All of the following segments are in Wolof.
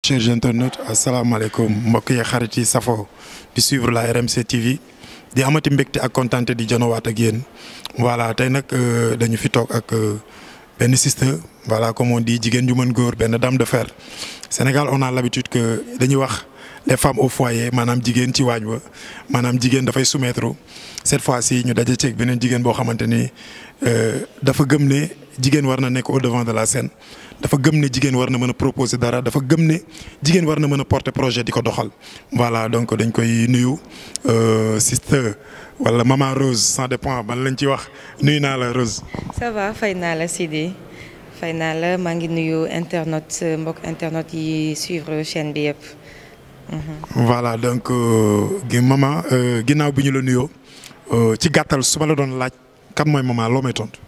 chers internautes asalaamaaleykum mbokk yi xarit yi safo di suivre la RMC TV di amati mbégte ak kontaante di janowaat ak yéen voilà tey nag dañu fi toog ak benn sister voilà comme on dit jigéen ju mën góor benn dame de fer Sénégal on a l'habitude que dañuy wax les femmes au foyer maanaam jigéen ci waañ wa maanaam jigéen dafay soumettre cette fois-ci ñu daje ceeg beneen jigéen boo xamante ni dafa gëm ne jigéen war na nekk au devant de la scène dafa gëm ne jigéen war na mën a proposer dara dafa gëm ne jigéen war na mën a porter projet di ko doxal voilà donc dañ koy nuyu sister wala maman Rose ça dépend ban lañ ci wax nuyu naa la Rose. ça va fay naa la Sidi fay naa la maa ngi nuyu internet mbokk internet yi suivre chaîne bi yëpp. voilà donc gi maman ginnaaw bi ñu la nuyoo ci gàttal su ma la doon laaj kan mooy maman loo may tontu.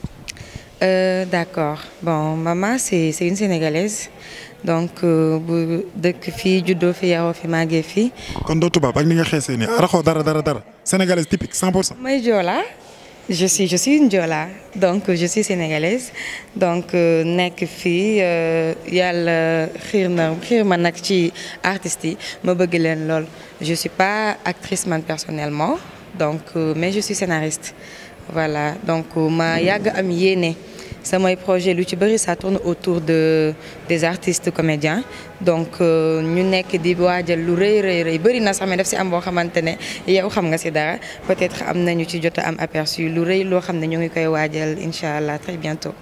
Euh, d'accord bon maman c'est c'est une sénégalaise donc bu dëkk fii juddoo fi yaroo fi màggee fii. kon doo tubaab ak ni nga xeesee nii araxoo dara dara dara sénégalaise typique 100 pour cent. may Joola je suis je suis une Joola donc je suis sénégalaise donc nekk fii yàlla xiir na xiir ma nag ci artistes yi ma bëgg leen lool je suis pas actrice man personnellement donc mais je suis scénariste voilà donc ma yàgg am yéene. samay projet lu ci bëri ça tourne autour de des artistes comédiens donc ñu nekk di waajal lu rëy rëy rëy bëri na sax mais daf si am boo xamante ne yow xam nga si dara peut-être am nañu ci jot a am aperçu lu rëy loo xam ne ñu ngi koy waajal incha allah très bientôt.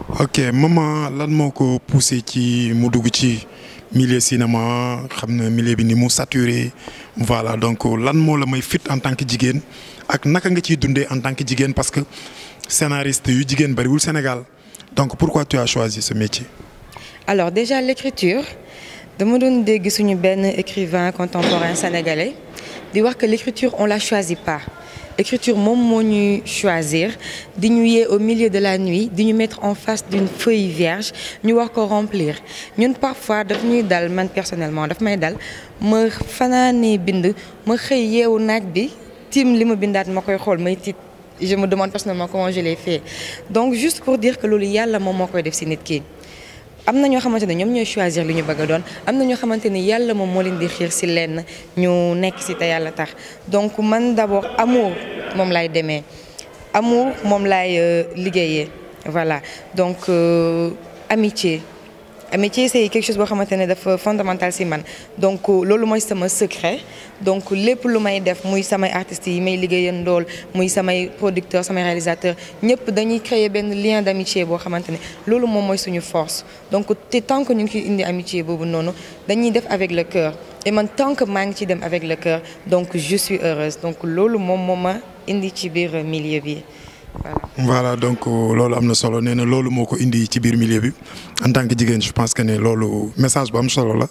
ok maman lan moo ko poussé ci mu dugg ci milieu cinéma xam na milieu bi ni mu saturé voilà donc lan moo la may fit en tant que jigéen ak naka nga ciy dundee en tant que jigéen parce que. scénariste yu jigéen bariwul Sénégal donc pourquoi tu as choisi ce métier. alors déjà l'écriture dama doon dégg suñu benn écrivain contemporain sénégalais di wax que l'écriture on la choisit pas écriture moom moo ñuy choisir di ñu yee au milieu de la nuit di ñu mettre en face d'une feuille vierge ñu war ko remplir ñun parfois daf ñuy dal man personnellement daf may dal ma fanaanee bind ma xëy yeewu naaj bi tiim li ma bindaat ma koy xool may tiit. je me demande personnellement comment je l'ai fait donc juste pour dire que loolu yàlla moom moo koy def ci nit ki am na ñoo xamante ne ñoom ñooy choisir li ñu bëgg a doon am na ñoo xamante ni yàlla moom moo leen di xiir ci lenn ñu nekk ci te yàlla tax donc man d'abord amour moom laay demee amour moom laay liggéeyee voilà donc euh, amitié amitié c'est quelque chose boo xamante ne dafa fondamental ci man donc loolu mooy sama secret donc lépp lu may def muy samay artistes yi may liggéeyandool muy samay producteurs samay réalisateurs ñëpp dañuy créer benn lien d'amitié boo xamante ne loolu moom mooy suñu force donc te tant que ñu ngi ciy indi amitié boobu noonu dañuy def avec le cœur et man tant que maa ngi ciy dem avec le cœur donc je suis heureuse donc loolu moom moo ma indi ci biir milieu bi. Voilà. voilà donc loolu am na solo nee na loolu moo ko indi ci biir milieu bi en tant que jigéen je pense que ne loolu message bu am solo la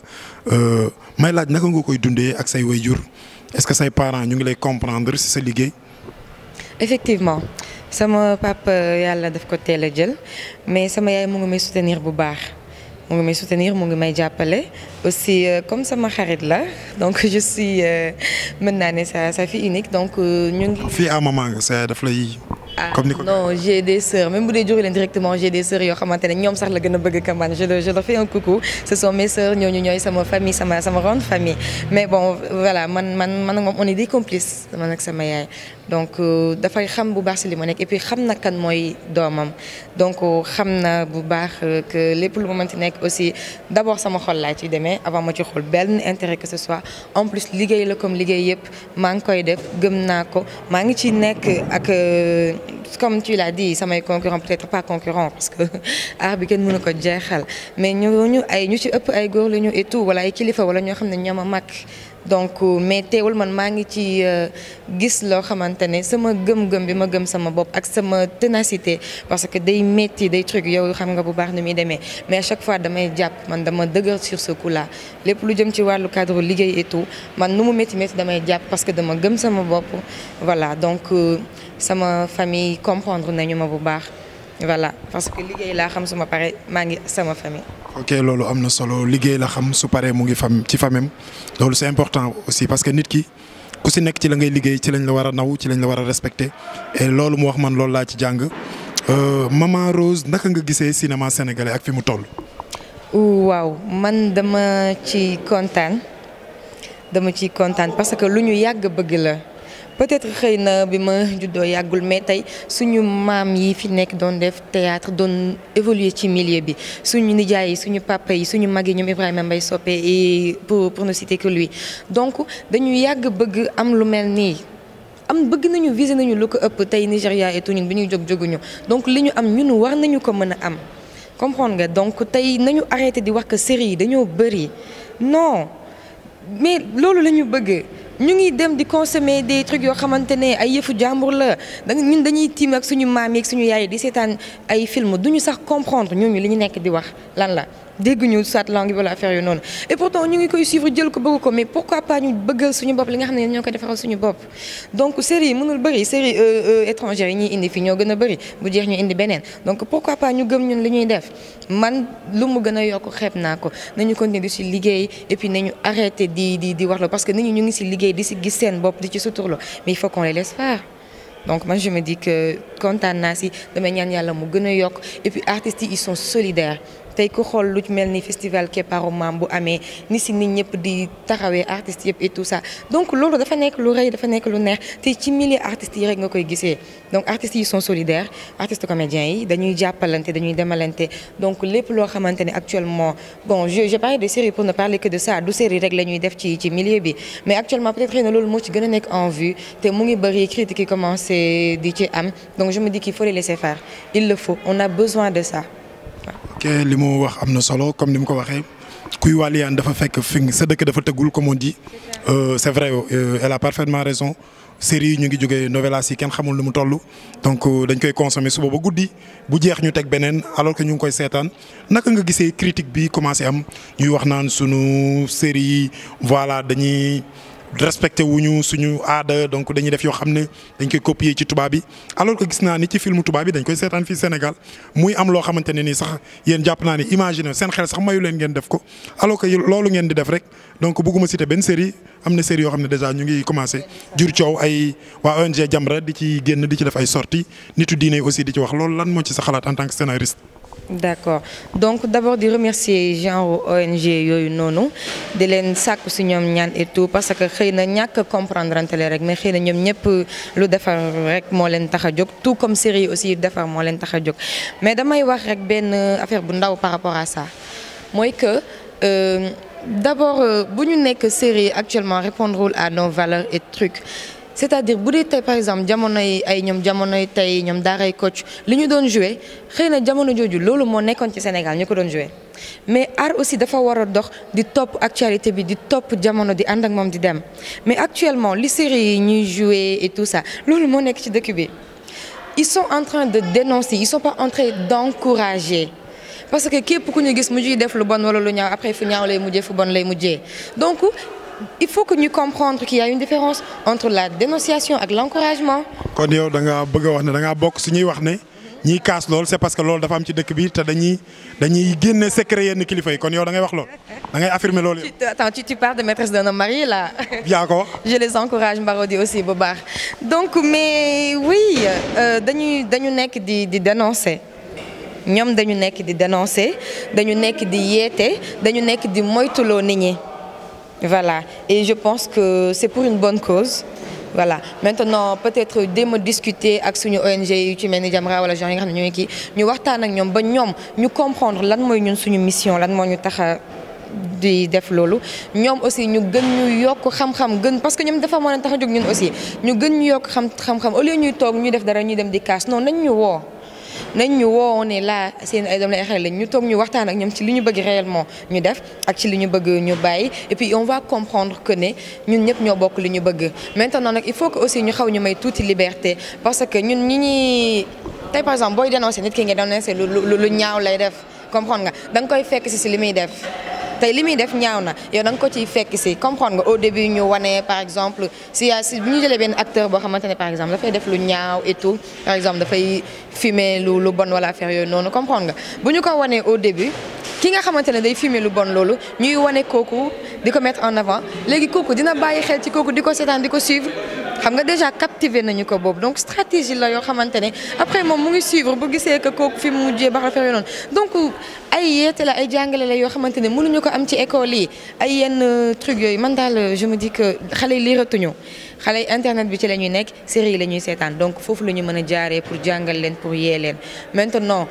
may laaj naka nga koy dundee ak say waajur est-ce que say parents ñu ngi lay comprendre ci sa liggéey. effectivement sama papa yàlla daf ko teel a jël mais sama yaay mu ngi may soutenir bu baax mu ngi may soutenir mu ngi may jàppale aussi comme sama xarit la donc je suis mën naa ne sa sa fille unique donc ñu ngi. fii à maman nga sa daf lay. comme ni ko non j'ai des sœurs même bu dee juru leen directement j'ai des sœurs yoo xamante ne ñoom sax la gën a bëgg ka man je leur je leur fais un coucou ce sont mes sœurs ñooñu ñooy sama famille sama sama grande famille mais bon voilà man man man ak moom on est des complices man ak sama yaay donc dafay xam bu baax si li ma nekk et puis xam na kan mooy doomam donc xam na bu baax que lépp lu ma mënti nekk aussi d'abord sama xol laa ciy demee avant ma ci xool benn intérêt que ce soit en plus liggéey la comme liggéey yëpp maa ngi koy def gëm naa ko maa ngi ci nekk ak comme tu l'as dit samay concurrent peut-être pas concurrent parce que art bi kenn mënu ko jeexal mais ñooñu ay ñu ci ëpp ay góor la ñu et tout wala ay kilifa wala ñoo xam ne ñoo ma mag donc mais teewul man maa ngi ci gis loo xamante ne sama gëm-gëm bi ma gëm sama bopp ak sama ténacité parce que day métti day truc yow xam nga bu baax ni muy demee mais à chaque fois damay jàpp man dama dëgër sur ce coup là lépp lu jëm ci wàllu cadre liggéey et tout man nu mu métti métti damay jàpp parce que dama gëm sama bopp voilà donc sama famille comprendre nañu ma bu baax voilà parce que liggéey laa xam suma pare maa ngi sama famille. ok loolu am na solo liggéey la xam su paree mu ngi fam ci famem loolu c'est important aussi parce que nit ki ku si nekk ci la ngay liggéey ci lañ la war a naw ci lañ la war a respecter et loolu mu wax man loolu laa ci jàng maman Rose naka nga gisee cinéma sénégalais ak fi mu toll. waaw man dama ci kontaan dama ci kontaan parce que lu ñu yàgg bëgg la peut-être xëy na bi ma juddoo yàggul mais tey suñu maam yi fi nekk doon def théâtre doon évoluer ci milieu bi suñu nijaay yi suñu papa yi suñu mag yi ñoom Ibrahima Mbaye Sopé et pour pour ne citer que lui donc dañu yàgg bëgg am lu mel nii. am bëgg nañu viser nañu lu ko ëpp tey Nigéria et tout ñun bi ñuy jóg jóguñu donc li ñu am ñun war nañu ko mën a am comprendre nga donc tey nañu arrêté di wax que série yi dañoo bëri non mais loolu la ñu bëgg ñu ngi dem di consommer des trucs yoo xamante ne ay yëfu jàmbur la da ñun dañuy tiim ak suñu maam yi ak suñu yaay di seetaan ay film duñu sax comprendre ñooñu li ñu nekk di wax lan la dégguñu soit langue wala affaire yu noonu et pourtant ñu ngi koy suivre jël ko bëgg ko mais pourquoi pas ñu bëggal suñu bopp li nga xam ne ñoo ko defaral suñu bopp donc série yi mënul bëri série étrangère yi ñuy indi fii ñoo gën a bëri bu jeex ñu indi beneen donc pourquoi pas ñu gëm ñun li ñuy def man lu mu gën a yokk xeeb naa ko nañu continuer di si liggéey et puis nañu arrêter di di di wax la parce que nit ñi ñu ngi si liggéey di si gis seen bopp di ci suturlu mais il faut qu'on les laisse faire donc man je me dis que kontaan naa si damay ñaan yàlla mu gën a yokk et puis artistes yi ils sont solidaires tey ku xool lu mel ni festival Keparu Maam bu amee ni si nit ñëpp di taxawee artistes yëpp et tout ça donc loolu dafa nekk lu rëy dafa nekk lu neex te ci milieu artistes yi rek nga koy gisee donc artistes yi sont solidaires artistes comédiens yi dañuy jàppalante dañuy demalante donc lépp loo xamante ne actuellement bon je je parle de série pour ne parler que de ça du série rek la ñuy def ci ci milieu bi mais actuellement peut-être xëy na loolu moo ci gën a nekk en vue te mu ngi bëri critiques yi commencé di ci am donc je me dis qu'il faut les laisser faire il le faut on a besoin de ça ok li mu wax am na solo comme ni mu ko waxee kuy wàlliyaan dafa fekk fi sa dëkk dafa tëggul comme on dit c'est vrai elle a parfaitement raison série yi ñu ngi jógee novelas yi kenn xamul lu mu toll donc dañ koy consommer suba ba guddi bu jeex ñu teg beneen alors que ñu ngi koy seetaan naka nga gisee critique bi commencé am ñuy wax naan sunu série yi voilà dañuy respecté wuñu suñu aada donc dañuy def yoo xam ne dañ koy copier ci tubaab bi alors que gis naa ni ci film tubaab bi dañ koy seetaan fii Sénégal muy am loo xamante ne nii sax yéen jàpp naa ni imaginer seen xel sax mayu leen ngeen def ko alors que loolu ngeen di def rek donc bëgguma citer benn série am na série yoo xam ne déjà ñu ngi commencé jur coow ay waa ONG Jamra di ci génn di ci def ay sorties nitu diine aussi di ci wax loolu lan moo ci sa xalaat en tant que scénariste. d'accord donc d'abord di remercier genre ONG yooyu noonu di leen sàkku si ñoom ñaan et tout parce que xëy na ñàkk comprendre antele rek mais xëy na ñoom ñëpp lu defar rek moo leen tax a jóg tout comme série aussi defar moo leen tax a jóg mais damay wax rek benn affaire bu ndaw par rapport à ça mooy que euh, d'abord bu ñu nekk série actuellement répondrewul à nos valeurs et trucs c'est-à-dire bu dee tey par exemple jamonoy ay ñoom jamonoy tey ñoom daaray coach li ñu doon joué xëy na jamono jooju loolu moo nekkoon ci Sénégal ñu ko doon joué mais art aussi dafa war a dox di topp actualité bi di topp jamono di ànd ak moom di dem mais actuellement li série yi ñuy joué et tout ça loolu moo nekk ci dëkk bi ils sont en train de dénoncer ils sont pas en train d'encourager parce que képp ku ñu gis mu ciy def lu bon wala lu ñaaw après fu ñaaw lay mujjee fu bon lay mujjee donc il faut que ñu comprendre qu'il y a une différence entre la dénonciation ak l'encouragement. kon yow da ngaa bëgg a wax ne da ngaa bokk su ñuy wax ne ñiy kaas lool c'est parce que loolu dafa am ci dëkk bi te dañuy dañuy génne secret yenn kilifa yi kon yow da ngay wax lool da ngay affirmer loolu. Tu- Attends, tu, tu parles de maîtresse d'un homme marié là. yaa ko wax. Je les encourage Marodi aussi bu baax donc mais oui euh, dañuy dañu nekk di di dénoncer ñoom dañu nekk di dénoncer dañu nekk di yeete dañu nekk di moytuloo nit ñi voilà et je pense que c'est pour une bonne cause voilà maintenant peut-être déma discuter ak suñu ONG yu ci mel ni Jamra wala genre yi nga xam ne ñooy kii ñu waxtaan ak ñoom ba ñoom ñu comprendre lan mooy ñun suñu mission lan moo ñu tax a di def loolu ñoom aussi ñu gën ñu yokk xam-xam gën parce que ñoom dafa moo leen tax a jóg ñun aussi ñu gën ñu yokk xam xam-xam au lieu ñuy toog ñuy def dara ñuy dem di kaas non nañ ñu woo nañ ñu woo ne là seen ay doom lay xel lañ ñu toog ñu waxtaan ak ñoom ci li ñu bëgg réellement ñu def ak ci li ñu bëgg ñu bàyyi et puis on va comprendre que ne ñun ñëpp ñoo bokk li ñu bëgg maintenant nag il faut que aussi ñu xaw ñu may tuuti liberté parce que ñun ñi ñuy tey par exemple booy dénoncer nit ki nga dénoncer lu lu lu ñaaw lay def comprendre nga da nga koy fekk si si li muy def tey li muy def ñaaw na yow da nga ko ciy fekk si comprendre nga au début ñu wane par exemple si yaa si bu ñu jëlee benn acteur boo xamante ne par exemple dafay def lu ñaaw et tout par exemple dafay fumer lu lu bon wala affaire yooyu noonu comprendre nga bu ñu ko wanee au début ki nga xamante ne day fumer lu bon loolu ñuy wane kooku di ko mettre en avant léegi kooku dina bàyyi xel ci kooku di ko seetaan di ko suivre xam nga déjà captivé nañu ko boobu donc stratégie la yoo xamante ne après moom mu ngi suivre bu gisee que kooku fi mu mujjee ba affaire yooyu noonu donc ay yeete la ay jàngale la yoo xamante ne mënuñu ko am ci école yi ay yenn trucs yooyu man daal je me dis que xale yi liiratuñu xale yi internet bi ci la ñuy nekk série yi la ñuy seetaan donc foofu la ñu mën a jaaree pour jàngal leen pour yee leen maintenant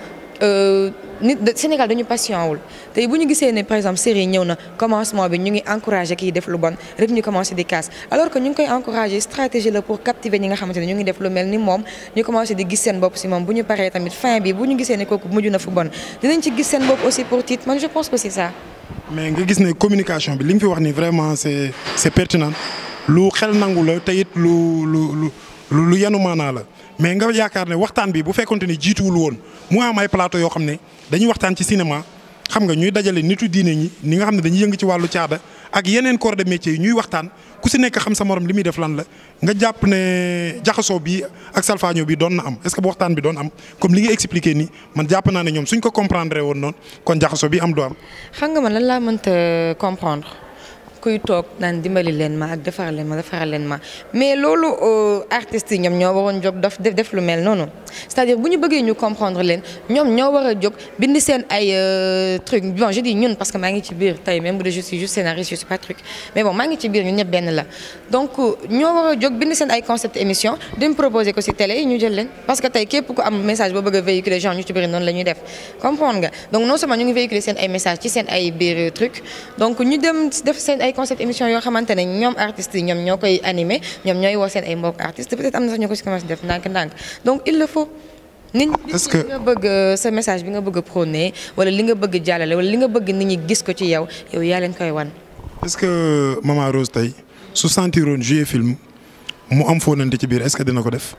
nit Sénégal dañu patient wul tey bu ñu gisee ne par exemple série ñëw na commencement bi ñu ngi encouragé kii def lu bon rek ñu commencé di casse alors que ñu ngi koy encouragé stratégie la pour captiver ñi nga xamante ne ñu ngi def lu mel ni moom ñu commencé di gis seen bopp si moom bu ñu paree tamit fin bi bu ñu gisee ne kooku mujj na fu bon dinañ ci gis seen bopp aussi pour titre man je pense que c'est ça. mais nga gis ne communication bi li nga fi wax ni vraiment c'est c'est pertinent lu xel nangu la te it lu lu lu lu yanu maanaa la mais nga yaakaar ne waxtaan bi bu fekkonte ni jiituwul woon mu am ay plateau yoo xam ne dañuy waxtaan ci cinéma xam nga ñuy dajale nitu diine ñi ñi nga xam ne dañuy yëngu ci wàllu caada ak yeneen corps de métier yi ñuy waxtaan ku si nekk xam sa morom li muy def lan la nga jàpp ne jaxasoo bi ak salfaaño bi doon na am est-ce que bu waxtaan bi doon am comme li nga expliqué nii man jàpp naa ne ñoom suñ ko comprendre woon noonu kon jaxasoo bi am du am. xam nga man lan laa mënta comprendre. kuy toog naan dimbali leen ma ak defar leen ma defaral leen ma mais loolu artistes yi ñoom ñoo waroon jóg daf def lu mel noonu c'est-à-dire bu ñu bëggee ñu comprendre leen ñoom ñoo war a jóg bind seen ay truc bon je dis ñun parce que maa ngi ci biir tey même bu dee je suis juste scénariste je suis pas truc mais bon maa ngi ci biir ñun ñëpp benn la donc ñoo war a jóg bind seen ay concept émission dem proposer ko ci télé yi ñu jël leen parce que tey képp ku am message boo bëgg a véhiculer genre ñu ci bëri noonu la ñuy def comprendre nga donc non seulement ñu ngi véhiculer seen ay message ci seen ay biir truc donc ñu dem def seen ay concept émission yoo xamante ne ñoom artistes yi ñoom ñoo koy animé ñoom ñooy woo seen ay mbokk artistes peut-être am na sax ñu ko ci commencé def ndànk-ndànk donc il le faut. nit est-ce que li nga bëgg sa message bi nga bëgg a prôné wala li nga bëgg jàllale wala li nga bëgg nit ñi gis ko ci yow yow yaa leen koy wan. est-ce que Mama Rose tey su sentiroon jouer film mu am fóonante ci biir est-ce que dina ko def.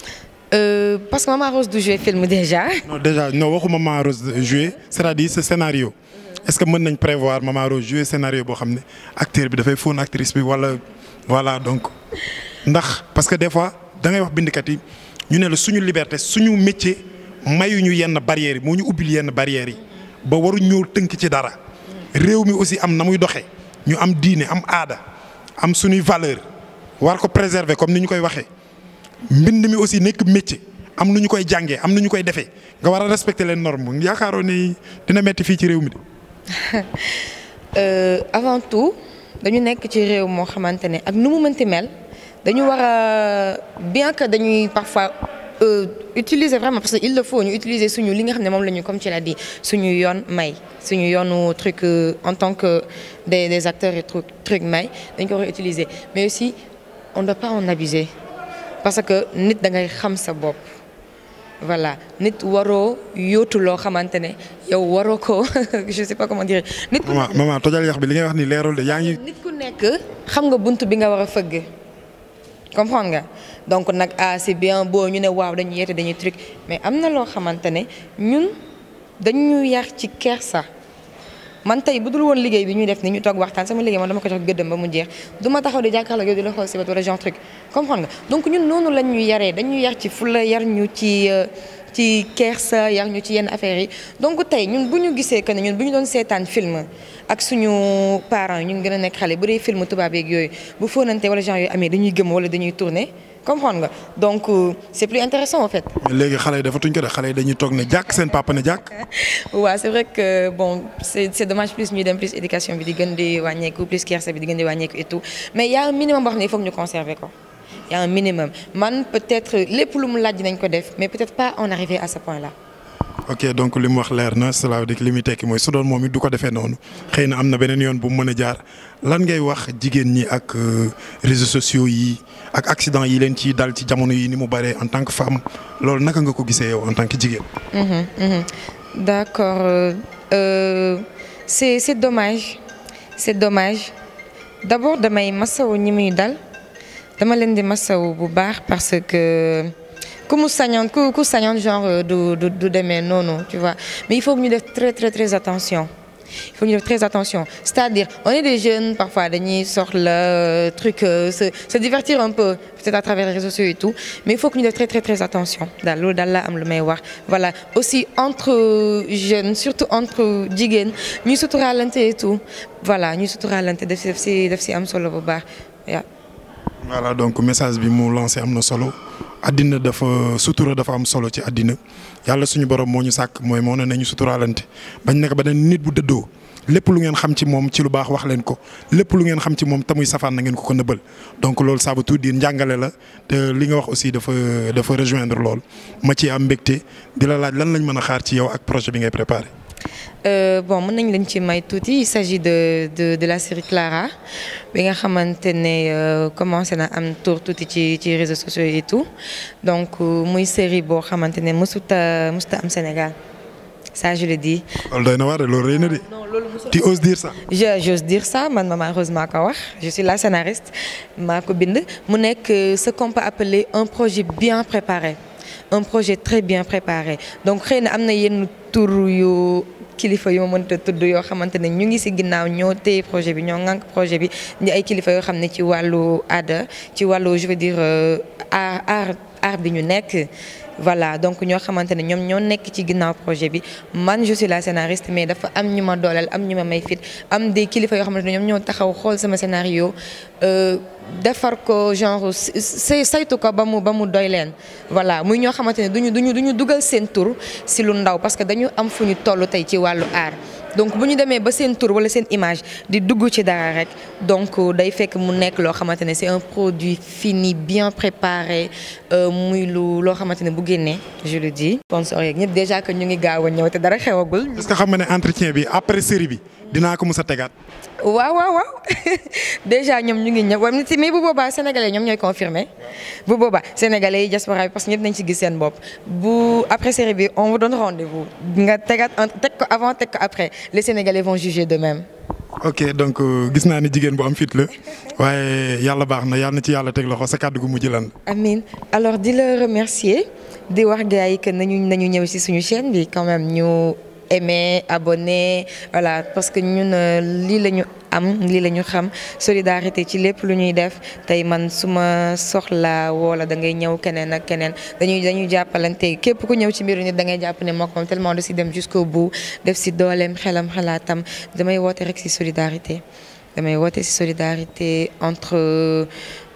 Euh, parce que Mama Rose du jouer film déjà. non déjà non waxu Mama Rose jouer c'est-à-dire ce scénario. est-ce que mën nañ prévoir Mama Rose jouer scénario boo xam ne acteur bi dafay fóon actrice bi wala voilà donc ndax parce que des fois da ngay wax bindkat yi ñu ne la suñu liberté suñu métier mayuñu yenn barrières yi moo ñu ubbil yenn barrières yi ba waruñ ñëw tënk ci dara réew mi aussi am na muy doxee ñu am diine am aada am suñuy valeur war ko préserver comme ni ñu koy waxee mbind mi aussi nekk métier am nu ñu koy jàngee am nu ñu koy defee nga war a respecter les normes yaakaaroo ni dina metti fii ci réew mi de. Euh, avant tout dañu nekk ci réew moo xamante ne ak nu mu mënti mel dañu war a bien que dañuy parfois euh, utiliser vraiment parce que il le faut ñu utiliser suñu li nga xam ne moom la ñu comme tu l'as dit suñu yoon may suñu yoonu truc euh, en tant que des des acteurs et truc truc may dañ ko war a utiliser mais aussi on ne doit pas en abuser parce que nit da ngay xam sa bopp. voilà nit waroo yóotu loo xamante ne yow waroo ko je sais pas comment dire. nit ku maman maman tojal yax bi li ngay wax ni leerul de yaa ngi. nit ku nekk xam nga bunt bi nga war a fëgg comprendre nga donc nag ah c'est bien beau ñu ne waaw dañuy yeete dañuy truc mais am na loo xamante ne ñun dañu yar ci kersa man tey bu dul woon liggéey bi ñuy def ni ñu toog waxtaan sama liggéey man dama ko jox gëddëm ba mu jeex du ma taxaw di jàkkaarloo yow di la xool si bët wala genre truc comprendre nga donc ñun noonu lañ ñu yaree dañu yar ci fulla yar ñu ci ci kersa yar ñu ci yenn affaires yi donc tey ñun bu ñu gisee que ne ñun bu ñu doon seetaan film ak suñu parents yi ñu ngi gën a nekk xale bu dee film tubaab yeeg yooyu bu fóonante wala genre yooyu amee dañuy gëm wala dañuy tourner comprendre nga donc c'est plus intéressant en fait. léegi xale yi dafatuñ ko de xale yi dañuy toog ne jàkk seen papa ne jàkk. waaw c'est vrai que bon c'est c'est dommage plus ñuy dem plus éducation bi di gën di wàññeeku plus kersa bi di gën di wàññeeku et tout mais y a un minimum boo xam ne il faut que ñu conserver ko. y a un minimum man peut-être lépp lu mu laaj nañ ko def mais peut-être pas en arriver à ce point-là. ok donc li mu wax leer na cela veut dire que li muy tekki mooy su doon moom it du ko defee noonu xëy na am na beneen yoon bu mu mën a jaar lan ngay wax jigéen ñi ak réseaux sociaux yi ak accident yi leen ci dal ci jamono yi ni mu bëree en tant que femme loolu naka nga ko gisee yow en tant que jigéen. d'accord euh, euh, c'est c'est dommage c'est dommage d'abord damay masawu ñi muy dal dama leen di masawu bu baax parce que. ku mu sañoon ku ku sañoon genre du du du demee noonu tu vois mais il faut que ñu def très très très attention il faut que ñu def très attention c'est-à-dire on est des jeunes parfois dañuy soxla truc se se divertir un peu peut-être à travers les réseaux sociaux et tout mais il faut que ñu def très très très attention daal loolu daal laa am lu may wax voilà aussi entre jeunes surtout entre jigéen ñuy suturaalante et tout voilà ñuy suturaalante daf si daf si daf si am solo bu baax waaw. voilà donc message bi mu lancé am na solo àddina dafa sutura dafa am solo ci àddina yàlla suñu borom moo ñu sàkk mooy moo ne nañu suturaalante bañ nekk ba ne nit bu dëddoo lépp lu ngeen xam ci moom ci lu baax wax leen ko lépp lu ngeen xam ci moom tamuy safaan na ngeen ko ko nëbbal donc loolu ça veut tout dire njàngale la te li nga wax aussi dafa dafa rejoindre lool ma ci am mbégte di la laaj lan lañ mën a xaar ci yow ak projet bi ngay préparé. Euh, bon mën nañ lañ ci may tuuti il s'agit de de de la série Clara bi nga xamante ne commencé na am tour tuuti ci ci réseaux sociaux et tout donc muy série boo xamante ne mësuta mësuta am Sénégal ça je le dis. loolu doy na waar de loolu rëy na de. tu oses dire ça. je j'ose dire ça man Maman Rose maa ko wax je suis la scénariste maa ko bind mu nekk ce qu'on peut appeler un projet bien préparé un projet très bien préparé donc xëy na am na yenn tur yu. kilifa yu ma mënta tudd yoo xamante ne ñu ngi ci ginnaaw ñoo téye projet bi ñoo ŋànk projet bi di ay kilifa yoo xam ne ci wàllu aada ci wàllu je veux dire art art art bi ñu nekk. voilà donc ñoo xamante ne ñoom ñoo nekk ci ginnaaw projet bi man je suis la scénariste mais dafa am ñu ma dooleel am ñu ma may fit am des kilifa yoo xamante ne ñoom ñoo taxaw xool sama scénario defar ko genre say saytu ko ba mu ba mu doy leen voilà muy ñoo xamante ne duñu duñu duñu dugal seen tur ci lu ndaw parce que dañu am fu ñu toll tey ci wàllu art donc bu ñu demee ba seen tur wala seen image di dugg ci dara rek donc day fekk mu nekk loo xamante ne c'est un produit fini bien préparé muy lu loo xamante ne bu génnee je le dis. sponsor yeeg ñëpp déjà que ñu ngi gaaw a ñëw te dara xewagul. est-ce que xam nga ne entretien bi après série bi dinaa ko mës a tegaat. waaw waaw waaw déjà ñoom ñu ngi ñëw waaye mais bu boobaa sénégalais ñoom ñooy confirmer bu boobaa sénégalais yi diaspora bi parce que ñëpp nañ ci gis seen bopp bu après série bi on vous donne rendez-vous nga tegaat teg ko avant teg ko après les sénégalais vont juger d'eux-mêmes. ok donc gis naa ni jigéen bu am fit la waaye yàlla baax na yàlla na ci yàlla teg loxo sa kàddu gu mujj lan. amiin alors di la remercier di wax gars yi que nañu nañu ñëw ci suñu chaîne bi quand même ñu. aimer abonner voilà parce que ñun lii la ñu am lii la ñu xam solidarité ci lépp lu ñuy def tey man su ma soxla wala da ngay ñëw keneen ak keneen dañuy dañuy jàppalante képp ku ñëw ci mbiru nit da ngay jàpp ne moo ko moom tellement da si dem jusqu'au bout def si dooleem xelam xalaatam damay woote rek si solidarité damay woote si solidarité entre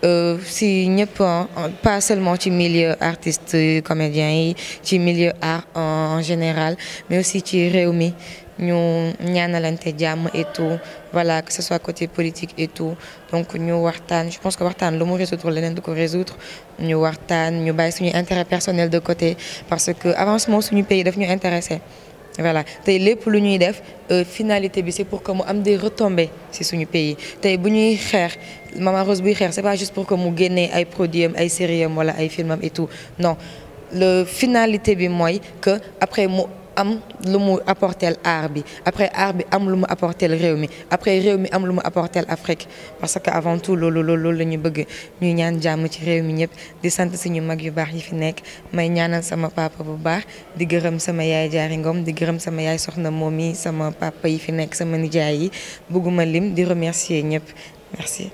si ñëpp pas seulement ci milieu artiste comédien yi ci milieu art en général mais aussi ci réew mi ñu ñaanalante jàmm et tout voilà que ce soit côté politique et tout donc ñu waxtaan je pense que waxtaan lu mu résoudre leneen du ko résoudre ñu waxtaan ñu bàyyi suñu intérêt personnel de côté parce que avancement suñu pays daf ñu intéressé voilà tey lépp lu ñuy def finalité bi c'est pour que mu am des retombées ci suñu pays tey bu ñuy xeex Maman Rose buy xeex c'est pas juste pour que mu génnee ay produits am ay séries am wala ay films am et tout non le finalité bi mooy que après mu am lu mu apporter art bi après art bi am lu mu apporter réew mi après réew mi am lu mu apporter Afrique parce que avant tout loolu loolu loolu la ñu bëgg ñuy ñaan jàmm ci réew mi ñëpp di sant suñu mag yu baax yi fi nekk may ñaanal sama papa bu baax di gërëm sama yaay jaari ngom di gërëm sama yaay soxna moom yi sama papa yi fi nekk sama nijaay yi bëgguma lim di remercier ñëpp merci.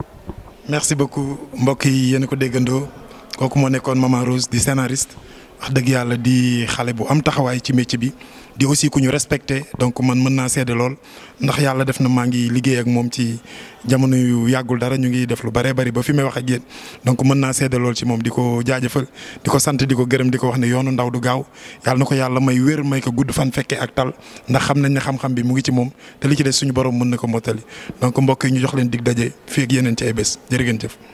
merci beaucoup mbokk yi yéen ko déggandoo kooku moo nekkoon Maman Rose di scénariste. wax dëgg yàlla di xale bu am taxawaay ci métier bi di aussi ku ñu respecté donc man mën naa seede lool ndax yàlla def na maa ngi liggéey ak moom ci jamono yu yàggul dara ñu ngi def lu bëree bëri ba fi may wax ak yéen donc mën naa seede lool ci moom di ko jaajëfal di ko sant di ko gërëm di ko wax ne yoonu ndaw du gaaw yàlla na ko yàlla may wér may ko gudd fan fekkee ak tal ndax xam nañ ne xam-xam bi mu ngi ci moom te li ci des suñu borom mën na ko mottali donc mbokk yi ñu jox leen dig daje fii ak yeneen ci ay bés jërë ngeen jëf